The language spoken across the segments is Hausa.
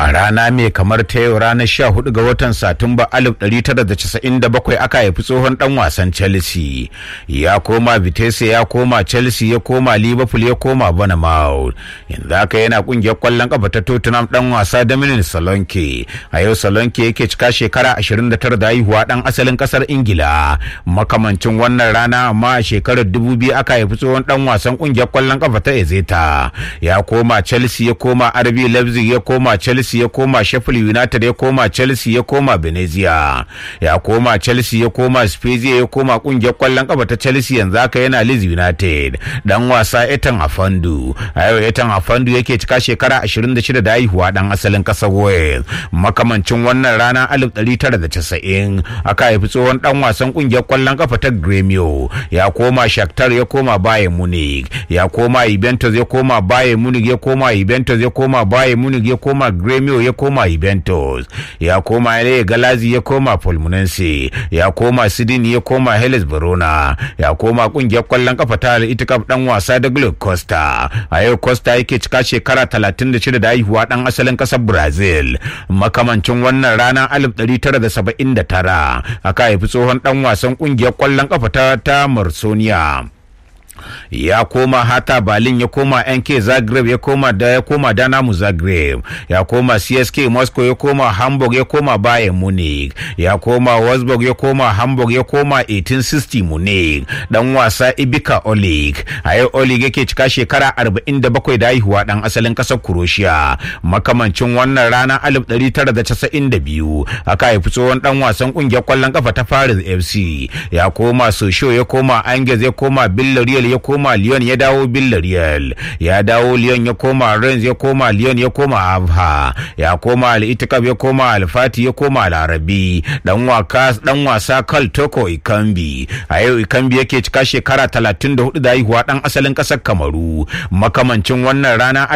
a rana mai kamar ta yau ranar 14 ga watan satumba 1997 aka haifi tsohon dan wasan chelsea ya koma vitesse ya koma chelsea ya koma liverpool ya koma bournemouth yanzu haka yana kungiyar kwallon kafa ta tottenham dan wasa dominic salonke a yau salonke yake cika shekara 29 da haihuwa dan asalin kasar ingila makamancin wannan rana amma a shekarar 2000 aka haifi tsohon dan wasan kungiyar kwallon kafa ta ezeta ya koma chelsea ya koma rb leipzig ya koma chelsea ya koma sheffield united ya koma chelsea ya koma venezia ya koma chelsea ya koma spezia ya koma kungiyar kwallon kafa ta chelsea yanzu haka yana leeds united dan wasa etan afandu a yau etan afandu yake cika shekara 26 da haihuwa dan asalin kasar wales makamancin wannan rana 1990 aka haifi tsohon dan wasan kungiyar kwallon kafa ta gremio ya koma shakhtar ya koma bayern munich ya koma juventus ya koma bayern munich ya koma juventus ya koma bayern munich ya koma gremio ya koma juventus ya koma LA galazi ya koma fulminense ya koma sydney ya koma hellas verona ya koma kungiyar kwallon kafa ta itikaf dan wasa da globe costa a yau costa yake cika shekara 36 da haihuwa dan asalin kasar brazil makamancin wannan rana 1979 aka haifi tsohon dan wasan kungiyar kwallon kafa ta ta marsonia ya koma hata berlin ya koma nk zagreb ya koma da ya koma danamu zagreb ya koma csk moscow ya koma hamburg ya koma bayern munich ya koma wolfsburg ya koma hamburg ya koma 1860 munich dan wasa ibika olig a yau olig yake cika shekara 47 da haihuwa dan asalin kasar croatia makamancin wannan rana 1992 aka haifi tsohon dan wasan kungiyar kwallon kafa ta paris fc ya koma sosho ya koma angers ya koma villarreal ya koma Lyon ya dawo Villarreal ya dawo Lyon ya koma Rennes ya koma Lyon ya koma Abha ya koma Al-Itikab ya koma Al-Fati ya koma Al-Arabi dan waka dan wasa Kal Toko Ikambi a yau Ikambi yake cika shekara 34 da haihuwa dan asalin kasar Kamaru makamancin wannan rana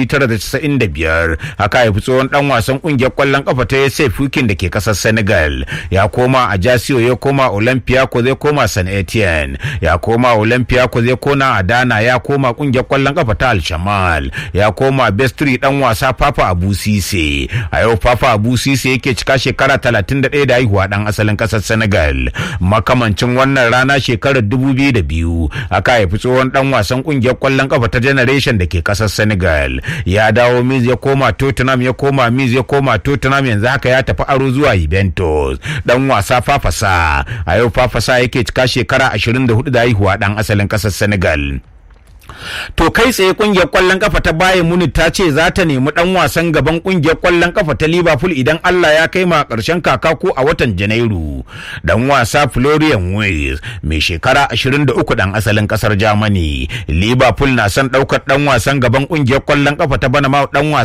1995 haka haifi tsohon dan wasan kungiyar kwallon kafa ta Yese Fukin da ke kasar Senegal ya koma Ajaccio ya koma Olympiacos ya koma San Etienne ya koma Olympiacos ya kona Adana ya koma kungiyar kwallon kafa ta Al-Shamal ya koma Bestri dan wasa Papa Abu Sise a yau Papa Abu Sise yake cika shekara 31 da haihuwa dan asalin kasar Senegal makamancin wannan rana shekarar 2002 aka haifi tsohon dan wasan kungiyar kwallon kafa ta Generation da ke kasar Senegal ya dawo Miz ya koma Tottenham ya koma Miz ya koma Tottenham yanzu haka ya tafi aro zuwa Juventus dan wasa Fafasa a yau Fafasa yake cika shekara 24 da haihuwa dan asalin kasar Senegal. To kai tsaye kungiyar kwallon kafa ta Bayern Munich ta ce za ta nemi dan wasan gaban kungiyar kwallon kafa ta Liverpool idan Allah ya kai ma karshen kaka ko a watan Janairu. Dan wasa Florian Wirtz mai shekara 23 dan asalin kasar Germany. Liverpool na son daukar dan wasan gaban kungiyar kwallon kafa ta Bournemouth dan wasa